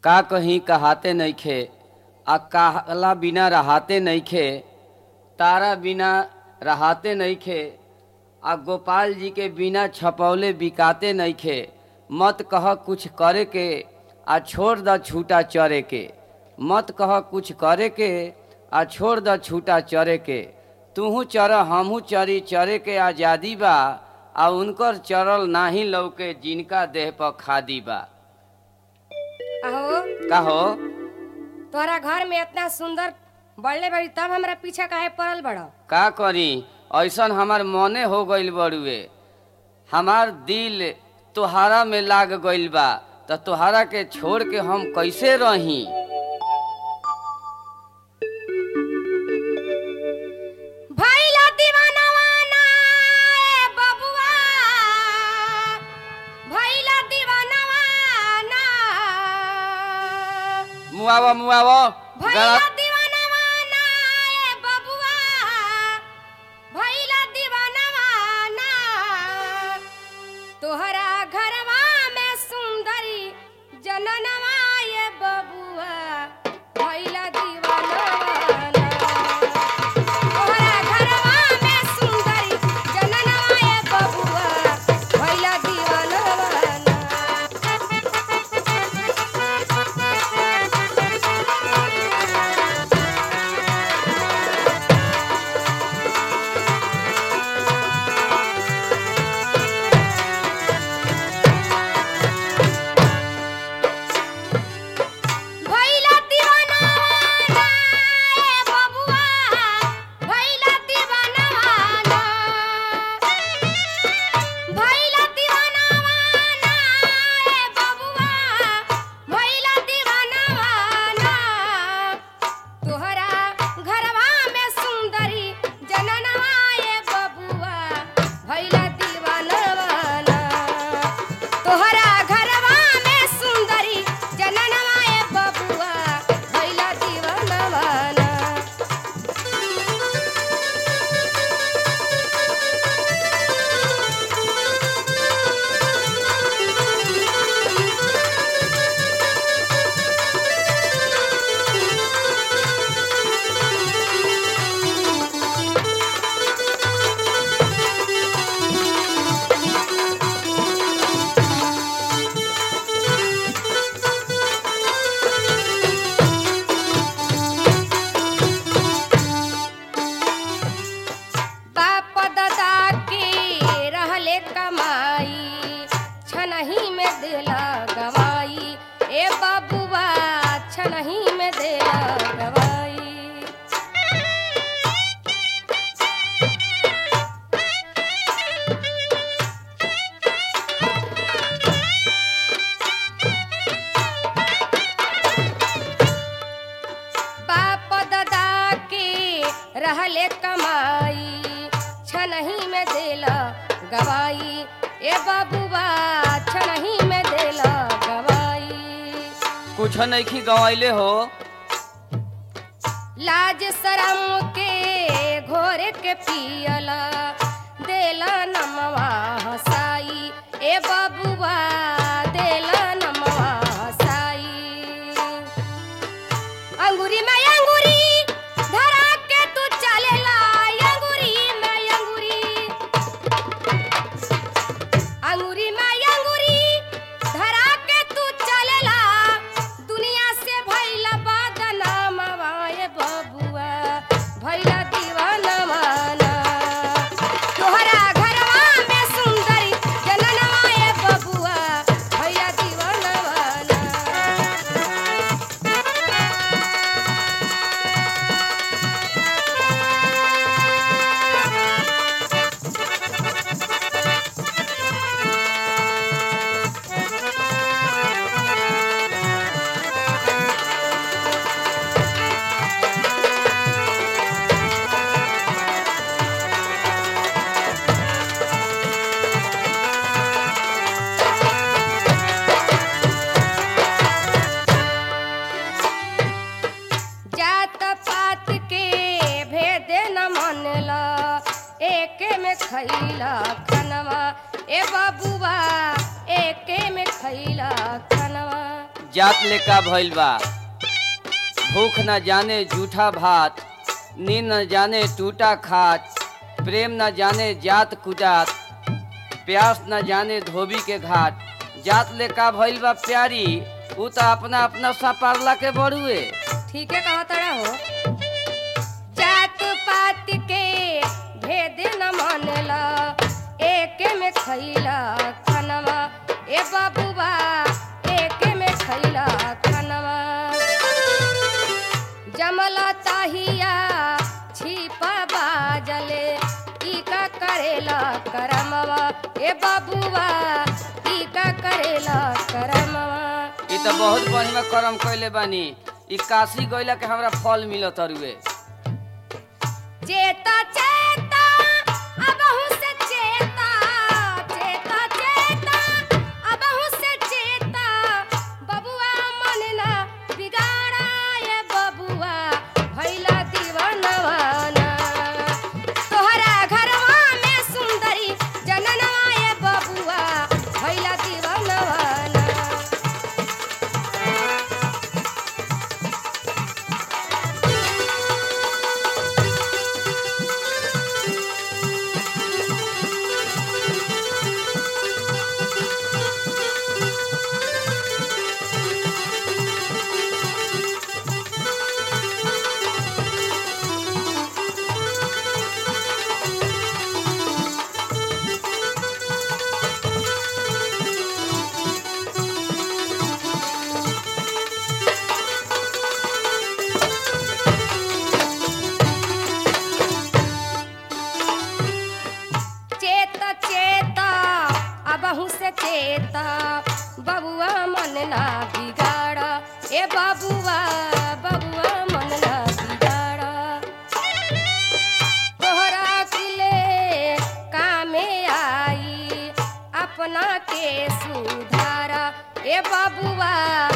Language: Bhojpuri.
का कहीं कहाते नइखे आ कहला बिना रहाते नइखे तारा बिना रहाते नइखे आ गोपाल जी के बिना छपौले बिकाते नइखे मत कह कुछ करे के आ छोड़ द छूटा चरे के मत कह कुछ करे के आ छोड़ द छूटा चरे के तूहू चर हमहू चरी चरे के आजादी बा आ उनकर चरल नाही लौके जिनका देह पर खादी बा अहो का हो तोहरा घर में इतना सुंदर बढ़ले बड़ी तब हमरा पीछा काहे पड़ल बड़ का करी ऐसन हमार मने हो गइल बड़ुए हमार दिल तोहारा में लाग गइल बा त तोहारा के छोड़ के हम कैसे रही भइला दीवानवा ना ए बबुआ भइला दीवानवा ना मुआवा मुआवा भइला गला- दीवानवा ना ए बबुआ भइला दीवानवा ना तोहरा घरवा में सुंदरी जननवा ए बबुआ भइला दीवानवा ना तोहरा घरवा में सुंदरी जननवा ए बबुआ भइला दीवानवा ना भइला दीवाना ना ए बबुआ भइला दीवाना ना भइला दीवाना ना ए बबुआ भइला दीवाना ना तोहरा घरवा में सुंदरी जननवा ए बबुआ भइला दीवाना ना तोहरा घरवा में सुंदरी जननवा ए बबुआ भइला दीवानवा ना बाप दादा के रहले कमाई छनही में देला गवाई ए बबुआ छनही में देला गवाई बाप दादा के रहले कमाई छनही में देला गवाई ए बबुआ छनही में देला गवाई कुछ नइखी गवाइले हो लाज शरम के घोरे के पियला देला नमवा हसाई ए बबुआ देला नमवा हसाई अंगूरी में अंगूरी धरा के तू चलेला अंगूरी में अंगूरी अंगूरी में अंगूरी धरा के तू चलेला दुनिया से भइला बदनामवा ए बबुआ भइला दीवानवा ना तोहरा घरवा में सुंदरी जननवा ए बबुआ भइला दीवानवा ना जात पात के भेद न मनला एके में खैला खनवा ए बबुआ एके में खैला खनवा जात लेका भइल बा भूख न जाने जूठा भात नींद न जाने टूटा खात प्रेम न जाने जात कुजात प्यास न जाने धोबी के घाट जात लेका भइल बा प्यारी ऊ तो अपना अपना सा पारला के बड़ुए ठीक है कहा तड़ा हो जात पात के भेद न मानेला एके में खैला खनवा ए बाबूबा एके में खैला खनवा जमला ताहिया छिपा बाजले ई का करेला करमवा ए बाबूबा ई का करेला करमवा ई तो बहुत बढ़िया कर्म कैले बानी ई काशी गइला के हमरा फल मिलत अरुए चेता चेता अबहु से चेता चेता चेता अबहु से चेता बबुआ मन ना बिगाड़ा ये बबुआ भैला दीवानवाना तोहरा घरवा में सुंदरी जननवा ये बबुआ भैला दीवानवाना चेता चेता अबहु से चेता बबुआ मन ना बिगाड़ा ए बबुआ बबुआ मन ना बिगाड़ा तोहरा किले कामे आई अपना के सुधारा ए बबुआ